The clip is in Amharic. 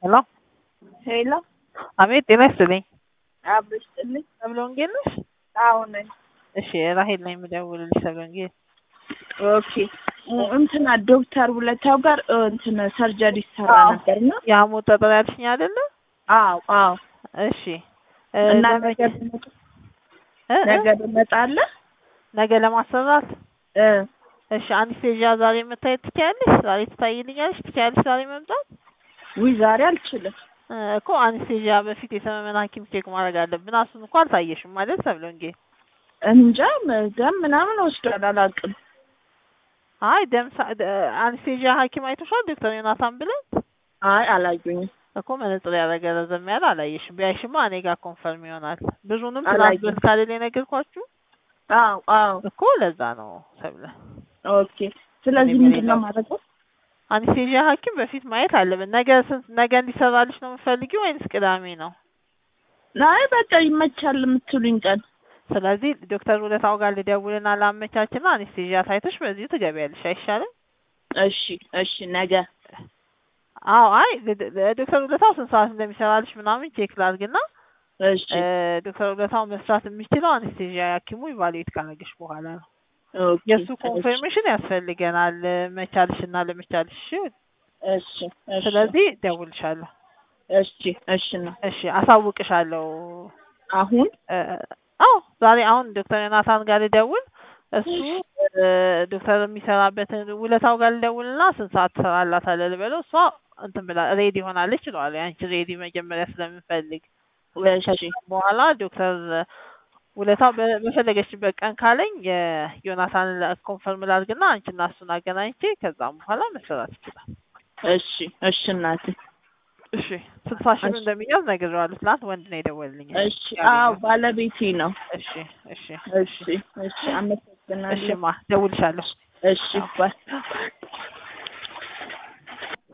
ሄሎ ሄሎ አቤት ጤና ይስጥልኝ አብሽ ጥልኝ ሰብለ ወንጌል ነሽ? አዎ ነኝ። እሺ ራሄል ነኝ የምደውልልሽ ሰብለ ወንጌል ኦኬ እንትና ዶክተር ውለታው ጋር እ፣ እንትን ሰርጀሪ ይሰራ አዎ። ነበር እና የሐሞት ጠጠር ያልሽኝ አይደለ? አዎ አዎ እሺ እ፣ እና ለመቼ- ነገ ትመጣ- እ፣ እ? ነገ ትመጣለህ? ነገ ለማሰራት እ፣ እሺ አንስቴዥያ ዛሬ መታየት ትችያለሽ? ዛሬ ትታይልኛለሽ? ትችያለሽ ዛሬ መምጣት? ውይ ዛሬ አልችልም። እ፣ እኮ አንስቴዥያ በፊት የሰመመን ሐኪም ቼክ ማድረግ አለብን። እሱን እኮ አልታየሽም ማለት ሰብለ ወንጌል። እንጃ ደም ምናምን ወስዷል አላውቅም። አይ ደም ሳ- ደ- አንስቴዥያ ሐኪም አይቶሻል ዶክተር ዮናታን ብለን አይ አላዩኝም። እኮ መነጽር ያደረገ ረዘም ያለ አላየሽም። ቢያይሽማ እኔ ጋር ኮንፈርም ይሆናል። ብዙንም አላየሁም። ትናንት ካለል የነገርኳችሁ አዎ አዎ እኮ ለዛ ነው ሰብለ። ኦኬ። ስለዚህ እኔ ምንድን ነው በሌላ- ማድረገው? አንስቴዥያ ሐኪም በፊት ማየት አለብን። ነገ ስንት ነገ እንዲሰራልሽ ነው የምትፈልጊው ወይንስ ቅዳሜ ነው? አይ በቃ ይመቻል የምትሉኝ ቀን ስለዚህ ዶክተር ውለታው ጋር ልደውልና ላመቻችና አንስቴዥያ ታይተሽ በዚሁ ትገቢያለሽ አይሻልም? እሺ እሺ ነገ አዎ አይ ድ- ድ- ዶክተር ውለታው ስንት ሰዓት እንደሚሰራልሽ ምናምን ቼክ ላድርግና እሺ እ፣ ዶክተር ውለታው መስራት የሚችለው አንስቴዥያ ሐኪሙ ኢቫሉዌት ካረገሽ በኋላ ነው። ኦኬ የእሱ እሺ ኮንፈርሜሽን ያስፈልገናል መቻልሽና ለመቻልሽ። እሺ እሺ ስለዚህ ደውልሻለሁ። እሺ እሺ ነው እሺ አሳውቅሻለሁ። አሁን እ፣ አዎ ዛሬ አሁን ዶክተር ዮናታን ጋር ልደውል እሱ እ፣ ዶክተር የሚሰራበትን ውለታው ጋር ልደውልና ስንት ሰዓት ትሰራላታለህ ልበለው። እሷ እንትን ብላ ሬዲ ሆናለች እለዋለሁ። ያንቺ ሬዲ መጀመሪያ ስለምንፈልግ እሺ በኋላ ዶክተር ውለታው በ- በፈለገችበት ቀን ካለኝ የዮናታንን ኮንፈርም ላድርግና አንቺና እሱን አገናኝቼ ከዛም በኋላ መሰራት ይችላል። እሺ እሺ እናቴ እሺ ስልሳ ሺህ ብር እሺ። እንደሚያዝ ነግሬዋለሁ። ትናንት ወንድ ነው የደወልልኝ። እሺ አዎ ባለቤቴ ነው እሺ እሺ እሺ እሺ አመሰግናለሁ እሺማ ደውልሻለሁ። እሺ ባይ